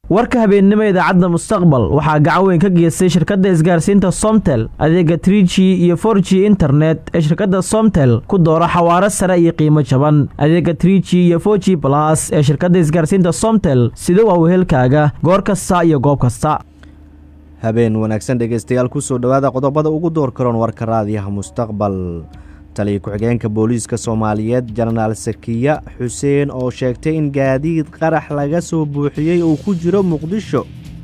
warka habeennimo idaacadda mustaqbal waxaa gacan weyn ka geystay shirkadda isgaarsiinta somtel adeega trii g iyo for g internet ee shirkadda somtel ku dooro xawaaro sare iyo qiimo jaban adeega trii g iyo for g balas ee shirkadda isgaarsiinta somtel sida waa wehelkaaga goor kasta iyo goob kasta habeen wanaagsan dhegaystayaal kusoo dhowaada qodobada ugu door karoon warka raadiyaha mustaqbal taliya ku-xigeenka booliiska soomaaliyeed jenaraal sakiya xuseen oo sheegtay in gaadiid qarax laga soo buuxiyey uu ku jiro muqdisho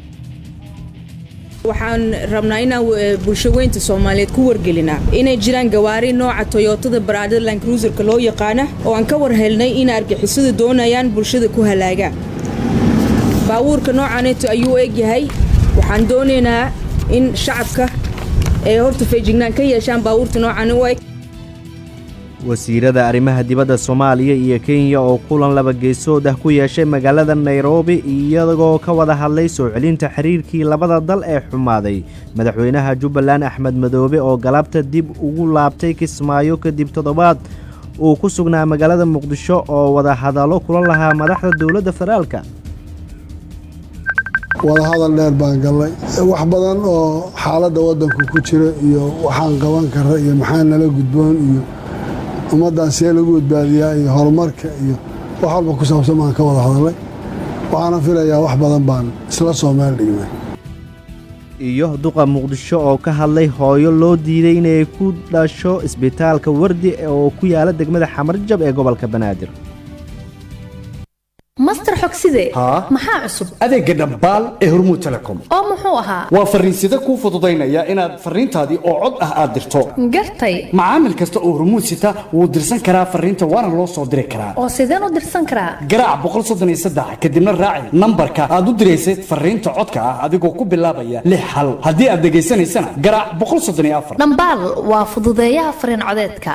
waxaan rabnaa inaan bulshaweynta soomaaliyeed ku wargelinaa inay jiraan gawaari nooca toyotada baraadada lankruuserka loo yaqaana oo aan ka war helnay in argixisadu doonayaan bulshada ku halaagaan baabuurka noocaneeto ayuu egyahay waxaan doonaynaa in shacabka ay horta feejignaan ka yeeshaan baabuurta noocan u eg wasiirada arrimaha dibadda soomaaliya iyo kenya oo kulan laba geesood ah ku yeeshay magaalada nairobi iyagoo ka wada hadlay soo celinta xiriirkii labada dal ee xumaaday madaxweynaha jubbaland axmed madoobe oo galabta dib ugu laabtay kismaayo kadib toddobaad uu ku sugnaa magaalada muqdisho oo wada hadallo kulan lahaa madaxda dowladda federaalka wadahadal dheer baan gallay wax badan oo xaaladda waddanku ku jira iyo waxaan qaban kara iyo maxaa nala gudboon iyo ummaddan see lagu badbaadiyaa iyo horumarka iyo wax walba ku saabsan baan ka wada hadalay waxaana filayaa wax badan baan isla soo meel dhignay iyo duqa muqdisho oo ka hadlay hooyo loo diiday inay ku dhasho isbitaalka wardi oo ku yaala degmada xamarjab ee gobolka banaadir master xogside maxaa cusub adeegga dhambaal ee hormuud telecom oo muxuu ahaa waa farriinsida kuu fududaynaya inaad farriintaadii oo cod ah aad dirto gartay macaamil kasta oo hormuud sita wuu dirsan karaa farriinta waana loo soo diri karaa oo sideen u dirsan karaa garaac kadibna raaci nambarka aad u diraysay farriinta codka ah adigoo ku bilaabaya lix hal haddii aad dhegaysanaysana garaac dhambaal waa fududeeyaha farriin codeedka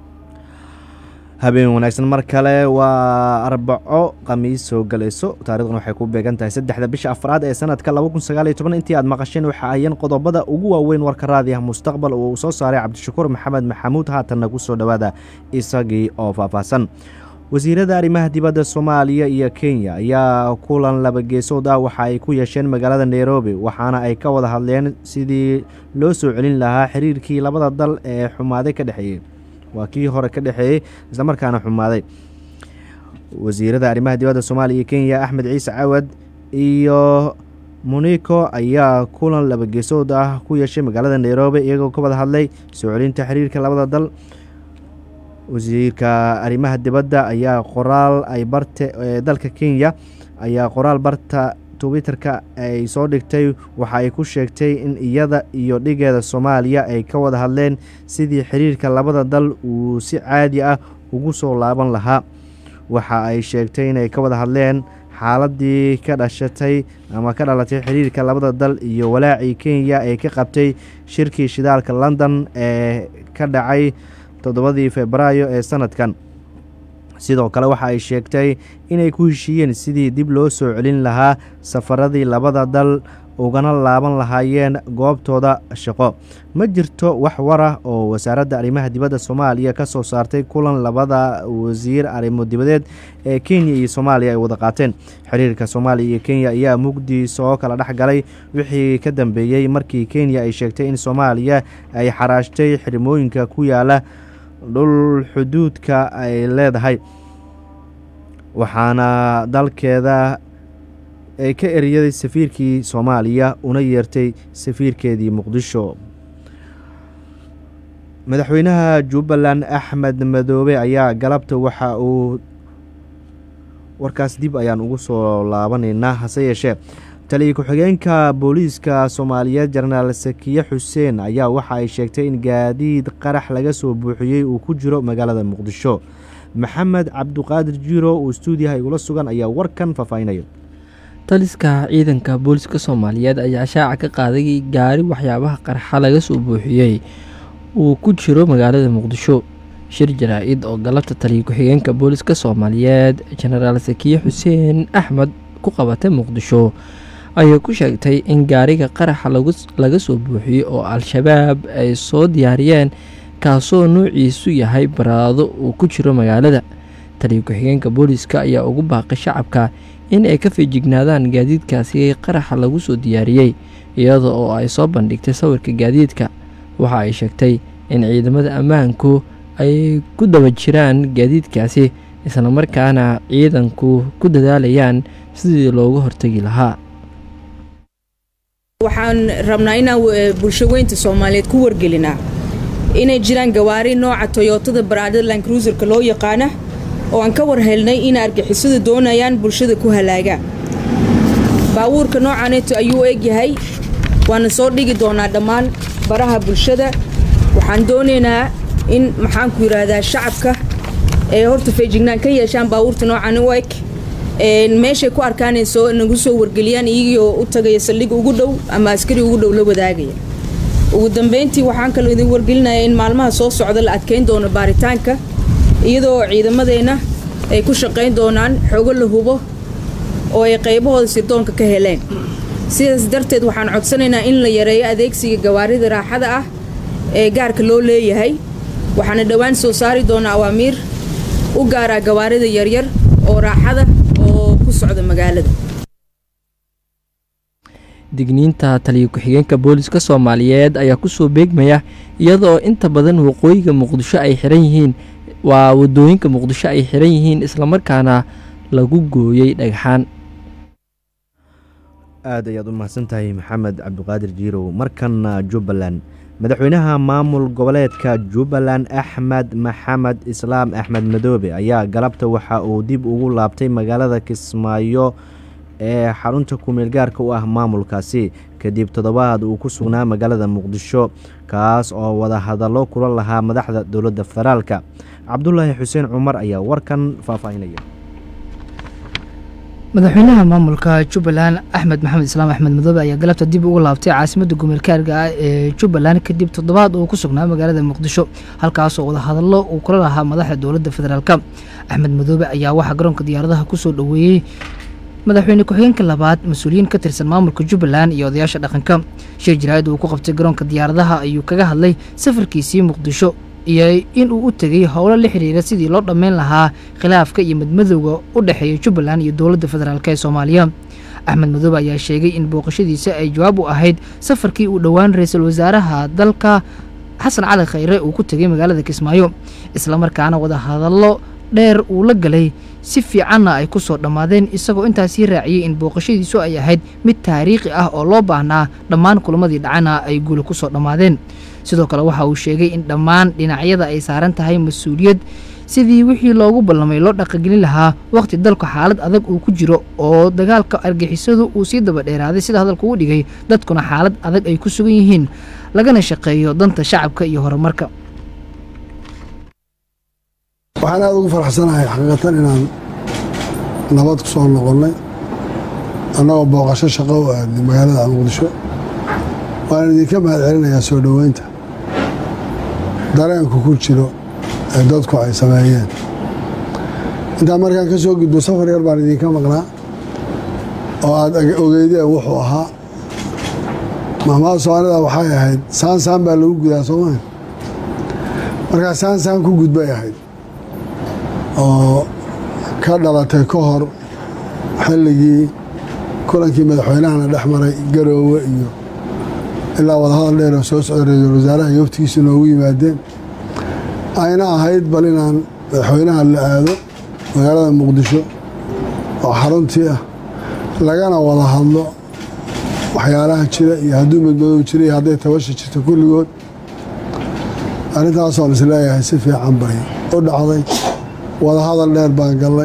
habeen wanaagsan mar kale waa arbaco khamiis soo galayso taarikhdan waxay ku beegan tahay saddexda bisha afraad ee sanadka intii aad maqasheen waxa ayan qodobada ugu waaweyn warka raadiyaha mustaqbal uu soo saaray cabdishakuur maxamed maxamuud haatanna ku soo dhowaada isagii oo faahfaahsan wasiirada arrimaha dibadda soomaaliya iyo kenya ayaa kulan laba geesood ah waxa ay ku yeesheen magaalada nairobi waxaana ay ka wada hadleen sidii loo soo celin lahaa xiriirkii labada dal ee xumaaday ka dhexeeyey waa kii hore ka dhexeeyey islamarkaana xumaaday wasiirada arrimaha dibadda soomaaliya iyo kenya axmed ciise cawad iyo moniko ayaa kulan laba geesood ah ku yeeshay magaalada nairobi iyagoo ka wada hadlay soo celinta xiriirka labada dal wasiirka arrimaha dibadda ayaa qoraal ay barte dalka kenya ayaa qoraal barta twitterka ay soo dhigtay waxa ay ku sheegtay in iyada iyo dhigeeda soomaaliya ay ka wada hadleen sidii xiriirka labada dal uu si caadi ah ugu soo laaban lahaa waxa ay sheegtay inay ka wada hadleen xaaladii ka dhashatay ama ka dhalatay xiriirka labada dal iyo walaacii kenya ee ka qabtay shirkii shidaalka london ee ka dhacay toddobadii febraayo ee sanadkan sidoo kale waxa ay sheegtay inay ku heshiiyeen sidii dib loo soo celin lahaa safaradii labada dal ugana laaban lahaayeen goobtooda shaqo ma jirto wax warah oo wasaaradda arrimaha dibadda soomaaliya ka soo saartay kulan labada wasiir arrimo dibadeed ee kenya iyo soomaaliya ay wada qaateen xiriirka soomaaliya iyo kenya ayaa mugdi soo kala dhex galay wixii ka dambeeyey markii kenya ay sheegtay in soomaaliya ay xaraashtay xirmooyinka ku yaala dhul xuduudka ay leedahay waxaana dalkeeda ay ka eryaday safiirkii soomaaliya una yeertay safiirkeedii muqdisho madaxweynaha jubbaland axmed madoobe ayaa galabta waxa uu warkaas dib ayaan ugu soo laabanaynaa hase yeeshee taliya ku-xigeenka booliiska soomaaliyeed jenaraal sakiye xuseen ayaa waxa ay sheegtay in gaadiid qarax laga soo buuxiyey uu ku jiro magaalada muqdisho maxamed cabduqaadir jiiro uu stuudiyaha igula sugan ayaa warkan faahfaahinaya taliska ciidanka booliska soomaaliyeed ayaa shaaca ka qaaday gaari waxyaabaha qarxa laga soo buuxiyey uu ku jiro magaalada muqdisho shir jaraa-id oo galabta taliya ku-xigeenka booliska soomaaliyeed jenaraal sakiye xuseen axmed ku qabatay muqdisho ayay ku sheegtay in gaariga qaraxa laga soo buuxiyey oo al-shabaab ay soo diyaariyeen kaasoo nuuciisu yahay baraado uu ku jiro magaalada taliyo ku-xigeenka booliiska ayaa ugu baaqay shacabka in ay ka feejignaadaan gaadiidkaasi qaraxa lagu soo diyaariyey iyada oo ay soo bandhigtay sawirka gaadiidka waxa ay sheegtay in ciidamada ammaanku ay ku daba jiraan gaadiidkaasi islamarkaana ciidanku ku dadaalayaan sidii looga hortegi lahaa waxaan rabnaa inaan bulsho weynta soomaaliyeed ku wargelinaa inay jiraan gawaari nooca toyotada baraadada lankruuserka loo yaqaana oo aan ka war helnay in argixisadu doonayaan bulshada ku halaagaan baabuurka noocaneeto ayuu egyahay waana soo dhigi doonaa dhammaan baraha bulshada waxaan doonaynaa in maxaanku yidhaahdaa shacabka ee horta feejignaan ka yeeshaan baabuurta noocan u eg meeshay ku arkaanay soo nagu soo wargeliyaan iyagoo u tagaya saldhig ugu dhow ama askari ugu dhow la wadaagaya ugu dambeyntii waxaan kaloo idin wargelinayaa in maalmaha soo socda la adkeyn doono baaritaanka iyadoo ciidamadeenna ay ku shaqayn doonaan xogo la hubo oo ay qaybahooda sirdoonka ka heleen sidaas darteed waxaan codsanaynaa in la yareeyo adeegsiga gawaarida raaxada ah ee gaarka loo leeyahay waxaana dhowaan soo saari doonaa awaamiir u gaaraa gawaarida yaryar oo raaxada oo ku socda magaalada digniinta taliyo ku-xigeenka booliska soomaaliyeed ayaa kusoo beegmaya iyadaoo inta badan waqooyiga muqdisho ay xiran yihiin waa wadooyinka muqdisho ay xiran yihiin islamarkaana lagu gooyey dhagxaan aad ayaad u mahadsantahay maxamed cabdiqaadir jiirow markana jubbaland madaxweynaha maamul goboleedka jubbaland axmed maxamed islaam axmed madoobe ayaa galabta waxa uu dib ugu laabtay magaalada kismaayo ee xarunta kumeel gaarka u ah maamulkaasi kadib toddobaad uu ku sugnaa magaalada muqdisho kaas oo wada hadallo kula lahaa madaxda dowladda federaalka cabdulaahi xuseen cumar ayaa warkan faahfaahinaya madaxweynaha maamulka jubbaland axmed maxamed islaam axmed madoobe ayaa galabta dib ugu laabtay caasimadda gumeelkaarga ah ee jubbaland kadib toddobaad uu ku sugnaa magaalada muqdisho halkaasoo wadahadallo uu kula lahaa madaxda dowladda federaalk axmed madoobe ayaa waxaa garoonka diyaaradaha kusoo dhoweeyey madaxweyne ku-xigeenka labaad mas-uuliyiin ka tirsan maamulka jubbaland iyo odayaasha dhaqanka shir jaraa'id uu ku qabtay garoonka diyaaradaha ayuu kaga hadlay safarkiisii muqdisho iyo in uu u tegay howlo la xiriira sidii loo dhammayn lahaa khilaafka iyo madmadowga u dhexeeya jubbaland iyo dowladda federaalk ee soomaaliya axmed madoobe ayaa sheegay in booqashadiisa ay jawaab u ahayd safarkii uu dhowaan ra-iisul wasaaraha dalka xasan cali khayre uu ku tegay magaalada kismaayo islamarkaana wadahadallo dheer uu la galay si fiicanna ay ku soo dhammaadeen isagoo intaasii raaciyey in booqashadiisu ay ahayd mid taariikhi ah oo loo baahnaa dhammaan kulamadii dhacana ay guula ku soo dhammaadeen sidoo kale waxa uu sheegay in dhammaan dhinacyada ay saaran tahay mas-uuliyad sidii wixii loogu ballamay loo dhaqagelin lahaa wakhti dalku xaalad adag uu ku jiro oo dagaalka argixisadu uu sii daba dheeraaday sida hadalku u dhigay dadkuna xaalad adag ay ku sugan yihiin lagana shaqeeyo danta shacabka iyo horumarka waxaan aada ugu faraxsanahay xaqiiqatan inaan nabad ku soo noqonnay annagoo booqasho shaqo u aadnay magaalada muqdisho waan idinka mahad celinayaa soo dhoweynta dareenku ku jiro ee dadku ay sameeyeen intaan markaan ka soo gudbo safar yar baan idinka maqnaa oo aada ogeydeen wuxuu ahaa mahmaad soomaalida waxay ahayd saan saan baa lagu gudaa soomaa markaa saan saan ku gudbay ahayd oo ka dhalatay ka hor xilligii kulankii madaxweynahana dhex maray garoowe iyo ilaa wadahadal dheer oo soo socda ra-iisul wasaaraha iyo waftigiisa noogu yimaadeen ayna ahayd bal inaan madaxweynaha la aado magaalada muqdisho oo xaruntii ah lagana wada hadlo waxyaalaha jira iyo hadduu madmadoow jira iyo hadday tabasha jirto kulligood arrintaasoon isleeyahay si fiican bay u dhacday wadahadal dheer baan gallay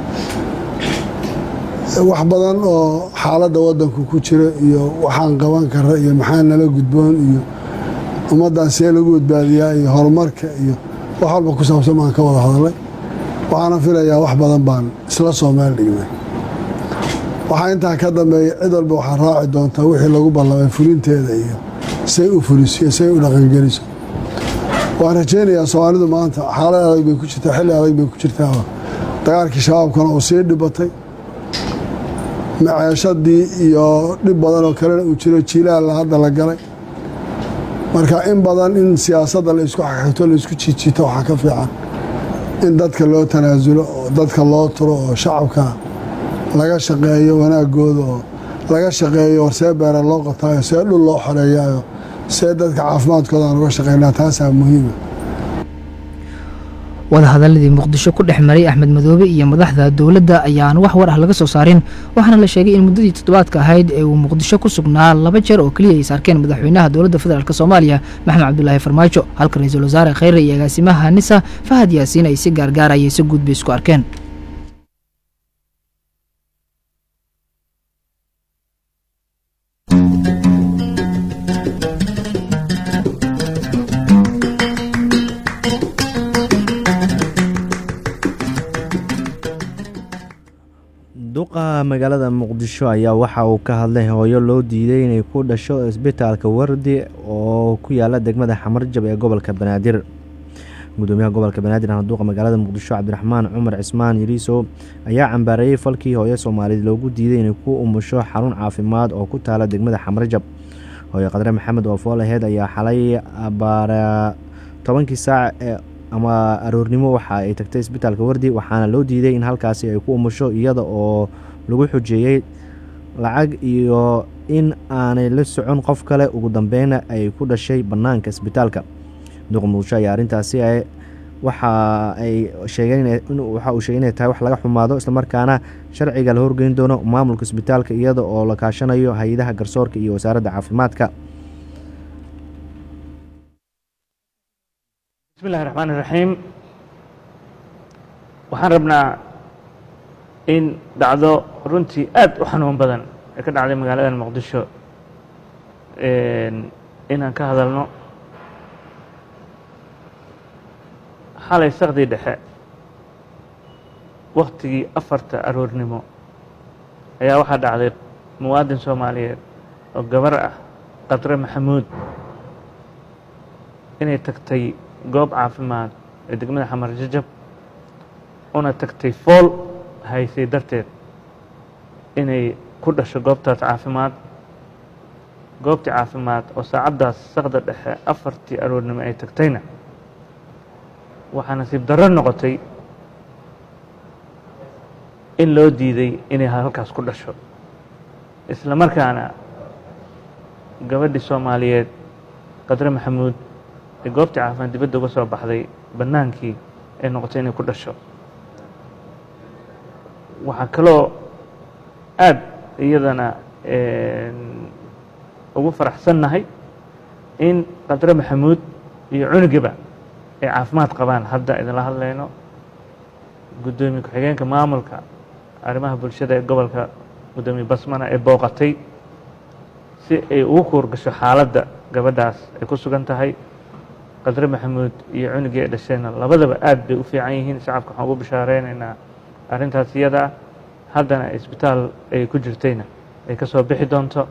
wax badan oo xaaladda waddanku ku jira iyo waxaan qaban kara iyo maxaa nala gudboon iyo ummaddan see lagu badbaadiyaa iyo horumarka iyo wax walba ku saabsan baan ka wada hadalay waxaana filayaa wax badan baan isla soo meel dhignay waxaa intaa ka dambeeya cid walba waxaa raaci doontaa wixii lagu ballamay fulinteeda iyo say u fuliso iyo say u dhaqangeliso waan rajaynayaa soomaalidu maanta xaalad adag bay ku jirtaa xilli adag bay ku jirtaa dagaalkii shabaabkana uu sii dhibatay maceeshadii iyo dhib badan oo kalena uu jiro jiilaalla hadda la galay marka in badan in siyaasadda la isku xaxigto la isku jiijiito waxaa ka fiican in dadka loo tanaasulo oo dadka loo turo oo shacabka laga shaqeeyo wanaagooda oo laga shaqeeyo see beera loo qotaayo see dhul loo xoreeyayo see dadka caafimaadkooda aan uga shaqeynaa taasaa muhiima wadahadaladii muqdisho ku dhex maray axmed madoobe iyo madaxda dowladda ayaan wax war ah laga soo saarin waxaana la sheegay in muddadii toddobaadka ahayd ee uu muqdisho ku sugnaa laba jeer oo keliya ay saarkeen madaxweynaha dowladda federaalk soomaaliya maxamed cabdulaahi farmaajo halka ra-iisul wasaare kheyre iyo agaasimaha nisa fahad yaasiin ay si gaargaaraya si guud bay isku arkeen duqa magaalada muqdisho ayaa waxa uu ka hadlay hooyo loo diiday inay ku dhasho isbitaalka wardi oo ku yaala degmada xamarjab ee gobolka banaadir gudoomiyaha gobolka banaadir ahna duqa magaalada muqdisho cabdiraxmaan cumar cismaan yariisow ayaa cambaareeyey falkii hooyo soomaaliyeed loogu diiday inay ku umusho xarun caafimaad oo ku taala degmada xamarjab hooyo qadre maxamed oo foolaheed ayaa xalay baara tobankii saac ee ama aroornimo waxa ay tagtay isbitaalka wardi waxaana loo diiday in halkaasi ay ku umusho iyada oo lagu xujeeyey lacag iyo in aanay la socon qof kale ugu dambeyna ay ku dhashay bannaanka isbitaalka duqa muqdisho ayaa arrintaasi waxa ay sheegeen waxa uu sheegay inay tahay wax laga xumaado islamarkaana sharciga la horgeyn doono maamulka isbitaalka iyada oo la kaashanayo hay-adaha garsoorka iyo wasaaradda caafimaadka bismillahi raxmaan iraxiim waxaan rabnaa in dhacdo runtii aad u xanuun badan ee ka dhacday magaalada muqdisho inaan ka hadalno xalay sakdii dhexe waktigii afarta aroornimo ayaa waxaa dhacday muwaadin soomaaliyeed oo gabar ah qadre maxamuud inay tagtay goob caafimaad ee degmada xamar jajab una tagtay fool haysay darteed inay ku dhasho goobtaas caafimaad goobtii caafimaad oo saacaddaas sakda dhexe afartii aroornimo ay tagtayna waxaa nasiib darro noqotay in loo diiday inay halkaas ku dhasho isla markaana gabadhii soomaaliyeed qadre maxamuud ee goobtii caafimaad dibadda uga soo baxday bannaankii ay noqotay inay ku dhasho waxaa kaloo aad iyadana ugu faraxsannahay in qadre maxamuud iyo cunugiba ay caafimaad qabaan hadda idinla hadlayno guddoomiye ku-xigeenka maamulka arrimaha bulshada ee gobolka guddoomiye basmana ee booqatay si ay ugu kuurgasho xaaladda gabadhaas ay ku sugan tahay qadre maxamuud iyo cunugii ay dhasheenna labadaba aad bay u fiican yihiin shacabka waxaan ugu bishaareynayna arrintaas iyada ah haddana isbitaal ay ku jirtayna ay ka soo bixi doonto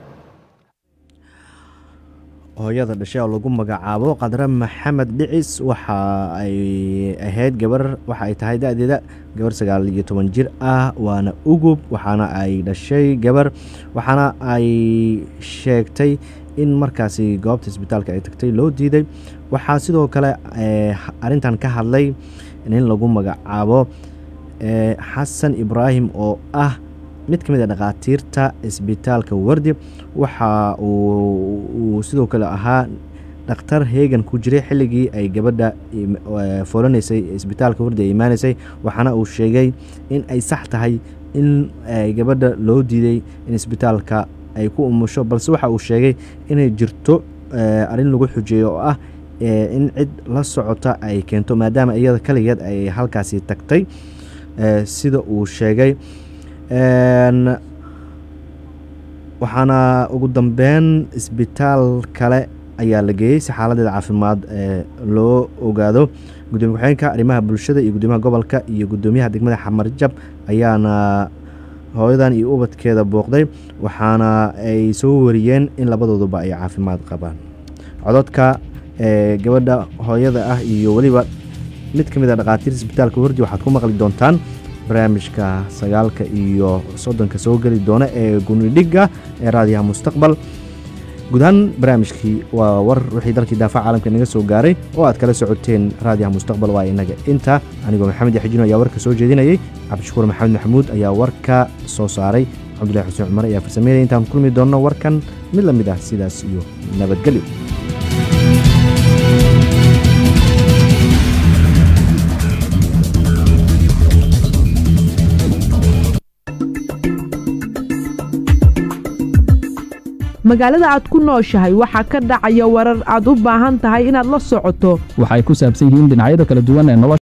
hooyada dhashay oo lagu magacaabo qadre maxamed dhicis waxa ay ahayd gabar waxa ay tahay da-deeda gabar sagaal iyo toban jir ah waana ugub waxaana ay dhashay gabar waxaana ay sheegtay in markaasi goobta isbitaalka ay tagtay loo diiday waxaa sidoo kale arintan ka hadlay nin lagu magacaabo xasan ibraahim oo ah mid ka mid a dhakhaatiirta isbitaalka wardi waxa uu sidoo kale ahaa dhakhtar heegan ku jiray xilligii ay gabadha foolanaysay isbitaalka wardi ay imaaneysay waxaana uu sheegay in ay sax tahay in gabadha loo diiday in isbitaalka ay ku umusho balse waxa uu sheegay inay jirto arrin lagu xujeeyo oo ah in cid la socota ay keento maadaama iyada kaligeed ay halkaasi tagtay sida uu sheegay waxaana ugu dambeyn isbitaal kale ayaa la geeyey si xaaladeeda caafimaad loo ogaado gudoomiye ku-xigeenka arrimaha bulshada iyo gudoomiyaha gobolka iyo gudoomiyaha degmada xamarjab ayaana hooyadan iyo ubadkeeda booqday waxaana ay soo wariyeen in labadooduba ay caafimaad qabaan cododka gabadha hooyada ah iyo weliba mid ka mid a dhakhaatiirta isbitaalka wardi waxaad ku maqli doontaan barnaamijka sagaalka iyo soddonka soo geli doona ee gunidhigga ee raadiyaha mustaqbal guud ahaan barnaamijkii waa war wixii dalkii daafaca caalamka inaga soo gaaray oo aad kala socoteen raadiyaha mustaqbal waa inaga inta anigoo maxamed yaxjino ayaa warka soo jeedinayay cabdishakuur maxamed maxamuud ayaa warka soo saaray cabdullahi xuseen cumar ayaa farsameynaya intaan kulmi doonno warkan mid la mid ah sidaas iyo nabadgelyo magaalada aad ku nooshahay waxaa ka dhacaya warar aad u baahan tahay inaad la socoto waxay ku saabsan yihiin dhinacyada kala duwan ee nolosha